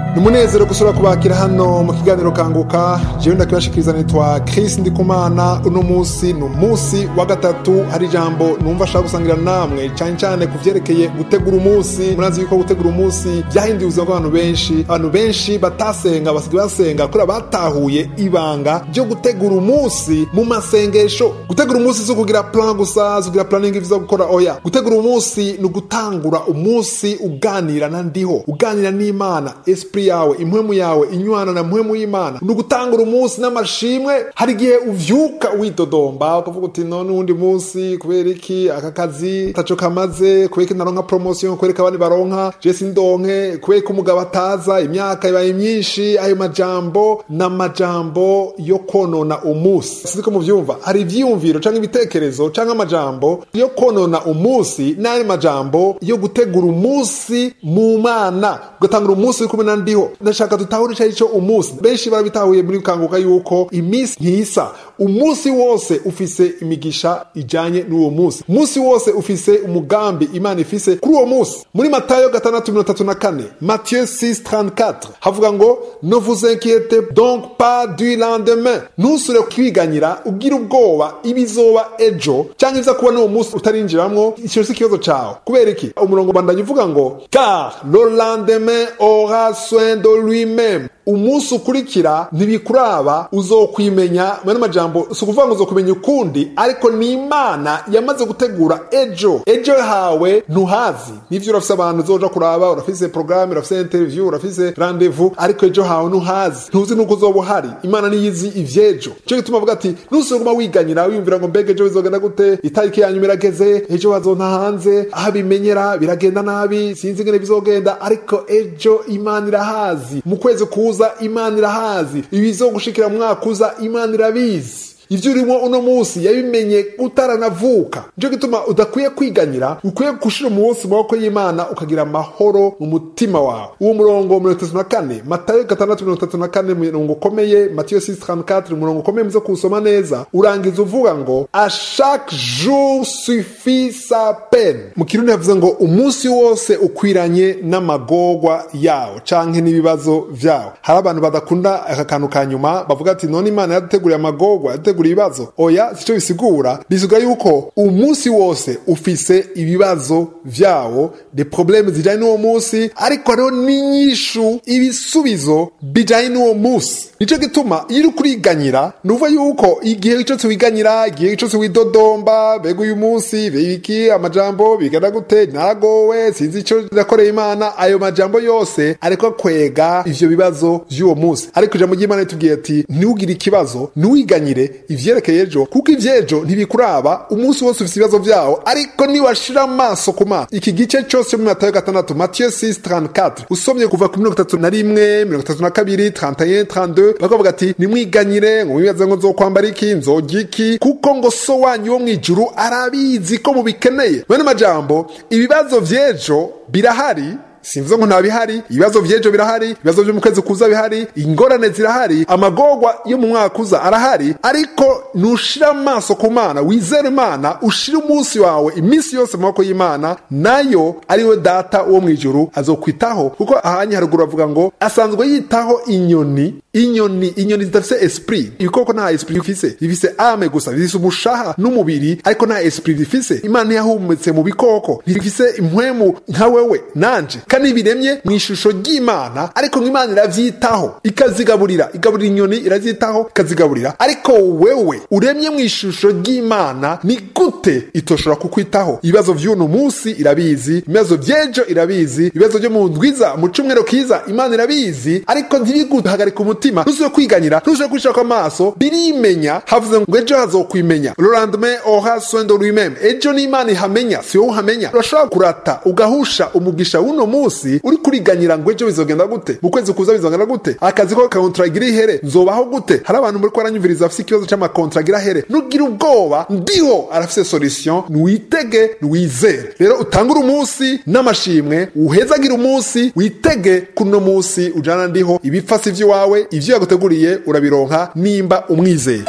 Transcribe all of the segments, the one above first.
ni umunezero gusura kubakira hano mu kiganiro kanguka jewe ndakibashikiriza nitwa Chris Ndikumana uno munsi ni umunsi wa gatatu hari ijambo numva ashaka gusangira namwe cyane cyane ku vyerekeye gutegura umunsi murazi yuko gutegura umunsi byahinduye ubuzima bw'abantu benshi abantu benshi batasenga basigaye basenga kubera batahuye ibanga ryo gutegura umunsi mu masengesho gutegura umunsi si ukugira plan gusa si ukugira planning ivyo gukora oya gutegura umunsi ni ugutangura umunsi uganira na ndiho uganira n'imana esprit yawe impwemu yawe inywana na mpwemu y'imana ni ugutangura umunsi n'amashimwe hari igihe uvyuka widodomba ukavuga uti none uwundi munsi kubera iki aka kazi taco kamaze kubera iki naronka promotion kubera ko abandi baronka je sindonke kubera ko umugabo ataza imyaka ibaye myinshi ayo majambo n'amajambo yo konona umunsi sinzi muvyumva hari ivyiyumviro canke ibitekerezo canke amajambo yo konona umunsi n'ayo majambo yo gutegura umunsi mu mana ugatangura umunsi uri kumwe na ndiho ndashaka dutahure ico arico umunsi benshi barabitahuye muri kanguka yuko iminsi ntisa umunsi wose ufise imigisha ijanye n'uwo munsi umunsi wose ufise umugambi imana ifise kuri uwo munsi muri matayo gatandatu mirongo itatu na kane mathieu 634 havuga ngo ne vous inquiétez donc pas du lendemain ntusure kwiganyira ugira ubwoba ibizoba ejo cyangwa iza kuba n'uwo munsi utarinjiramwo ico si ikibazo cawe kubera iki umurongo bandanye uvuga ngo car le lendemain aura soin de lui-même umunsi ukurikira ntibikuraba uzokwimenya mwene majambo si ukuvuga ngo uzokumenya ukundi ariko ni imana yamaze gutegura ejo ejo hawe ntuhazi nivyo urafise abantu uzoja kuraba urafise programme urafise interview urafise rendezvous ariko ejo hawe ntuhazi ntuzi nuko uzoba uhari imana niyizi ivyejo cyo gituma avuga ati nusuguma wiganyira wiyumvira ngo mbega ejo bizogenda gute itariki yanyu irageze ejo bazonta hanze aho bimenyera biragenda nabi sinzi ingene bizogenda ariko ejo imana irahazi mu kwezi kuza imana irahazi ibizogushikira mu mwaka uza imana irabizi ivyo urimo uno munsi yabimenye utaranavuka nico gituma udakwiye kwiganyira ukwiye gushira umunsi mu maboko y'imana ukagira amahoro mu mutima wawe uwo murongo mirongo itatu na kane matayo gatandatu mirongo itatu na kane murongo ukomeye matiyo 634 umurongo ukomeye muze kuwusoma neza urangiza uvuga ngo a chaque jour suffit sa peine mu kirundi havuze ngo umunsi wose ukwiranye n'amagorwa yawo canke n'ibibazo vyawo hari abantu badakunda aka kantu ka nyuma bavuga ati none imana yaduteguriye amagorwa yaduteguriye ibibazo oya sico bisigura bisiga yuko umunsi wose ufise ibibazo vyawo de probleme zijanye n'uwo munsi ariko hariho n'inyishu ibisubizo bijanye n'uwo munsi nico gituma iyo uri kuriganyira nuva yuko igihe cyose wiganyira igihe cyose widodomba bega uyu munsi biki amajambo bigana gute naragowe sinzi ico nakoreye imana ayo majambo yose ariko akwega ivyo bibazo vy'uwo munsi ariko ijambo ry'imana ritubwiye ati ntiwugire ikibazo ntiwiganyire ivyerekeye ejo kuko ivyejo ntibikuraba umunsi wose ufise ibibazo vyawo ariko niwashira amaso ku maso iki gice cose muri matayo gatandatu matiyo 634 usomye kuva ku mirongo itatu na rimwe mirongo itatu na kabiri 31 32 bakavuga ati nimwiganyire ngo mwibaze ngo nzokwambara iki nzorya iki kuko ngo so wanyu wo mw'ijuru arabizi ko mubikeneye bene majambo ibibazo vy'ejo birahari simvuze ngo nta bihari ibibazo vy'ejo birahari ibibazo vyo mu kwezi kuza bihari ingorane zirahari amagorwa yo mu mwaka uza arahari ariko nushira amaso ku mana wizera imana ushire umunsi wawe iminsi yose mu maboko y'imana nayo ariwe data wo mw'ijuru azokwitaho kuko ahanye haruguru avuga ngo asanzwe yitaho inyoni inyoni inyoni zidafise esprit ibikoko nta esprit bifise bifise ame gusa bifise umushaha n'umubiri ariko nta esprit bifise imana ntiyahumetse mu bikoko ntibifise impwemu nka wewe nanje kandi biremye mu ishusho ry'imana ariko nk'imana iravyitaho ikazigaburira igaburira inyoni irazitaho ikazigaburira ariko wewe uremye mu ishusho ry'imana ni gute itoshobora kukwitaho ibibazo vy'uno munsi irabizi ibibazo vy'ejo irabizi ibibazo vyo mu ndwiza mu cumwero kiza imana irabizi ariko ntibiguhagarika umutima ntusubire kwiganyira ntusubire kwishirako amaso birimenya havuze ngo ejo hazokwimenya le lendemain aura soin de lui-même ejo n'imana ihamenya si wowe uhamenya urashobora kurata ugahusha umugisha w'uno munsi uri kuriganyira ngo ejo bizogenda gute mu kwezi kuza bizogenda gute akazi ko kakontragira ihere nzobaho gute hari abantu muri ko baranyumviriza bafise ikibazo c'amakontragira here nugira ubwoba ndiho arafise solution nwitege nwizere rero utangure umunsi n'amashimwe uhezagira umunsi witege kuno munsi ujana ndiho ibipfasi vy'iwawe ivyo yaguteguriye urabironka nimba umwizeye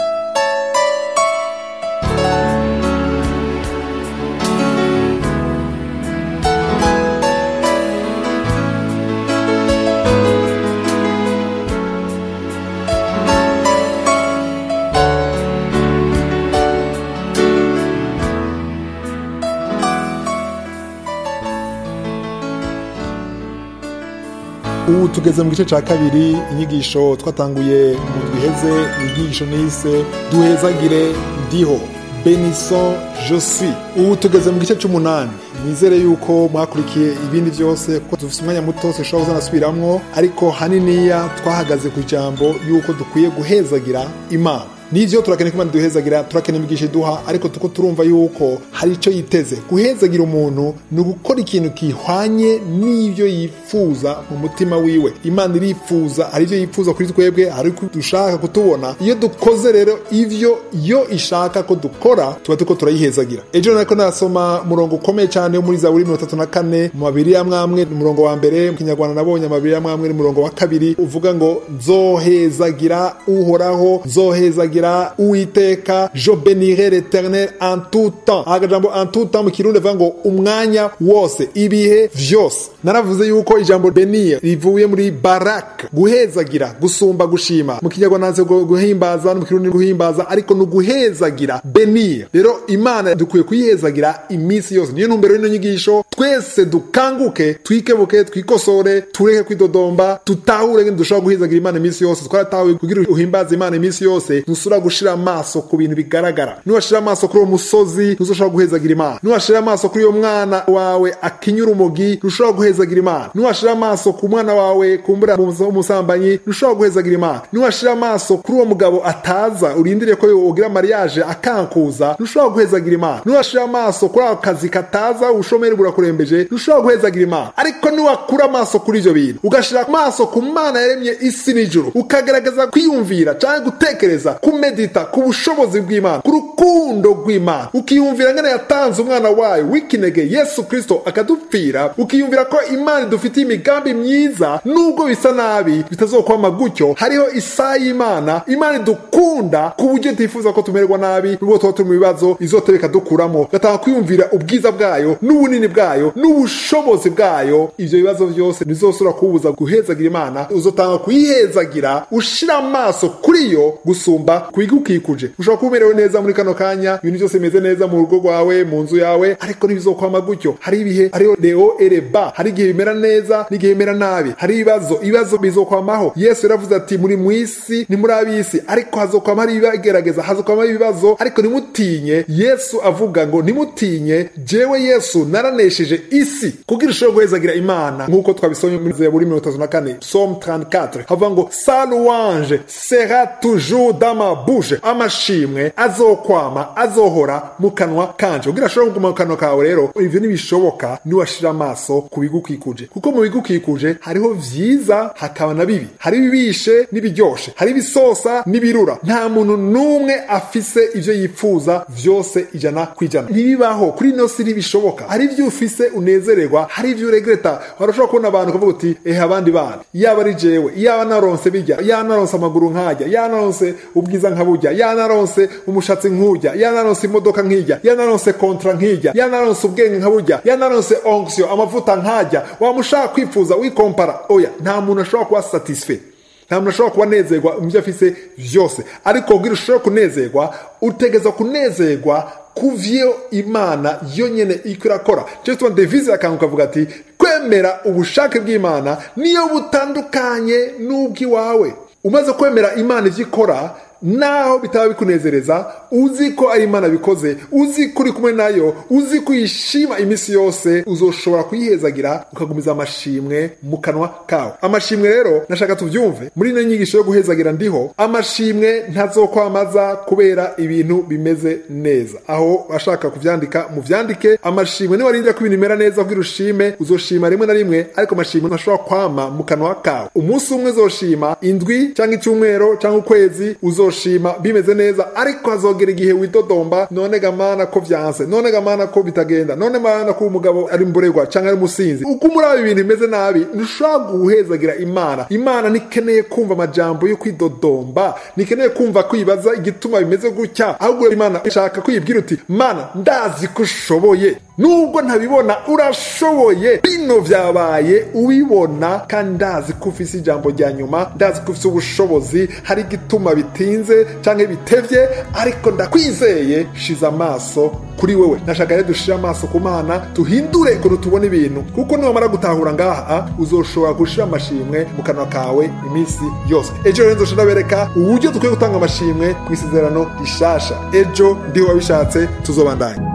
ubu tugeze mu gice cya kabiri inyigisho twatanguye mu iheze inyigisho nise duhezagire ndiho benison josi ubu tugeze mu gice cy'umunani nizere yuko mwakurikiye ibindi byose kuko dufite umwanya muto dushobora kuzanasubiramwo ariko haniniya twahagaze ku ijambo yuko dukwiye guhezagira imana nivyo turakeneye ko imana duhezagira turakeneye imigisha iduha ariko tuko turumva yuko hari icyo yiteze guhezagira umuntu ni ugukora ikintu gihwanye n'ivyo yifuza mu mutima wiwe imana irifuza hari ivyo yifuza kuri twebwe hari ko dushaka kutubona iyo dukoze rero ivyo yo ishaka ko dukora tuba turiko turayihezagira ejo nariko narasoma umurongo ukomeye cyane wo muri zaburi mirongo itatu na kane mu mabiri ya mwamwe umurongo wa mbere mu kinyarwanda nabonye amabiri ya mwamwe n'umurongo wa kabiri uvuga ngo nzohezagira uhoraho nzohezagira kugira uwiteka je benirai l'éternel en tout temps agajambo en tout temps mu kirundi avuga ngo umwanya wose ibihe vyose naravuze yuko ijambo benir rivuye muri barak guhezagira gusumba gushima mu kinyarwanda nanze guhimbaza no mu kirundi guhimbaza ariko ni uguhezagira benir rero imana dukwiye kuyihezagira iminsi yose niyo ntumbero y'ino nyigisho twese dukanguke twikebuke twikosore tureke kwidodomba tutahure ngene dushobora guhezagira imana iminsi yose twaratahuye kugira uhimbaze imana iminsi yose ntusura gushira amaso ku bintu bigaragara niwashira amaso kuri uwo musozi ntuzoshobora guhezagira imana niwashira amaso kuri uyo mwana wawe akinyura umugi ntushobora guhezagira imana niwashira amaso ku mwana wawe kumbura umusambanyi ntushobora guhezagira imana niwashira amaso kuri uwo mugabo ataza urindiriye ko ugira mariage akankuza ntushobora guhezagira imana niwashira amaso kuri ako kazi kataza ubushomeri burakurembeje ntushobora guhezagira imana ariko niwakura amaso kuri ivyo bintu ugashira amaso ku mana yaremye isi n'ijuru ukagaragaza kwiyumvira canke gutekereza kumedita ku bushobozi bw'imana ku rukundo rw'imana ukiyumvira ngene yatanze umwana wayo w'ikinege yesu kristo akadupfira ukiyumvira ko imana idufitiye imigambi myiza nubwo bisa nabi bitazokwama gutyo hariho isaha y'imana imana idukunda ku buryo tifuza ko tumererwa nabi nubwo tuba turi mu bibazo izotebe ikadukuramo gatanga kwiyumvira ubwiza bwayo n'ubunini bwayo n'ubushobozi bwayo ivyo bibazo vyose ntizosubira kubuza guhezagira imana uzotanga kuyihezagira ushira amaso kuri yo gusumba kubigukikuje ushobora kuba umerewe neza muri kano kanya ibintu byose bimeze neza mu rugo rwawe mu nzu yawe ariko ntibizokwama gutyo hari ibihe hariho leo ereba hari igihe bimera neza n'igihe bimera nabi hari ibibazo ibibazo bizokwamaho yesu yaravuze ati muri mu isi ni muri ab'isi ariko hazokwama hari ibigerageza hazokwama ibibazo ariko ntimutinye yesu avuga ngo ntimutinye jewe yesu naranesheje isi kugira ushobore guhezagira imana nk'uko twabisomye muri zaburi mirongo itatu na kane psalm 34 havuga ngo sa louange sera toujours dans ma bouche amashimwe azokwama azohora mu kanwa kanje kugira ashobora kuguma mu kanwa kawe rero ivyo ntibishoboka niwashira amaso ku bigukikuje kuko mu bigukikuje hariho vyiza hakaba na bibi hari ibibishe n'ibiryoshe hari ibisosa n'ibirura nta muntu n'umwe afise ivyo yifuza vyose ijana kwijana ntibibaho kuri ino si ntibishoboka hari ivyo ufise unezererwa hari ivyo uregreta warashobora kubona abantu ukavuga uti ehe abandi bana yaba ari jewe yaba naronse bijya yaba naronse amaguru nkajya yaba naronse ubwiza nkabujya yanaronse umushatsi nkujya yanaronse imodoka nkijya yanaronse kontra nkijya yanaronse ubwenge nkabujya yanaronse onction amavuta nkajya wamushaka kwifuza wikompara oya nta muntu ashobora kuba satisfait nta muntu ashobora kuba anezerwa mu byo afise vyose ariko kugira ushobore kunezerwa utegeza kunezerwa kuvyo imana yo nyene iko irakora cyo tuma devise akantu kavuga ati kwemera ubushake bw'imana niyo butandukanye n'ubw'iwawe umaze kwemera imana ivyo ikora naho bitaba bikunezereza uzi ko ari imana bikoze uzi ko uri kumwe nayo uzi ko uyishima iminsi yose uzoshobora kuyihezagira ukagumiza amashimwe mu kanwa kawe amashimwe rero nashaka tubyumve muri ino nyigisho yo guhezagira ndiho amashimwe ntazokwamaza kubera ibintu bimeze neza aho ashaka kuvyandika muvyandike amashimwe niwarindira ko ibintu bimera neza kugira ushime uzoshima rimwe na rimwe ariko amashimwe ntashobora kwama mu kanwa kawe umunsi umwe uzoshima indwi cyangwa icyumweru cyangwa ukwezi uzo uzoshima bimeze neza ariko hazogera igihe widodomba none gamana ko vyanse none gamana ko bitagenda none mana ko umugabo ari mburegwa canke ari umusinzi uko muri ibintu bimeze nabi ntushobora guhezagira imana imana ntikeneye kumva amajambo yo kwidodomba ntikeneye kumva kwibaza igituma bimeze gutya ahubwo imana ishaka kwibwira uti mana ndazi ko ushoboye nubwo ntabibona urashoboye bino vyabaye ubibona kandi ndazi ko ufise ijambo rya nyuma ndazi ko ufise ubushobozi hari igituma bitinze canke bitevye ariko ndakwizeye shize amaso kuri wewe nashaka rero dushire amaso ku mana tuhindure ukuntu tubona ibintu kuko niwamara gutahura ngaha uzoshobora gushira amashimwe mu kanwa kawe iminsi yose ejo rero nzoshira bereka uburyo dukwiye gutanga amashimwe ku isezerano rishasha ejo ndiho wabishatse tuzobandanya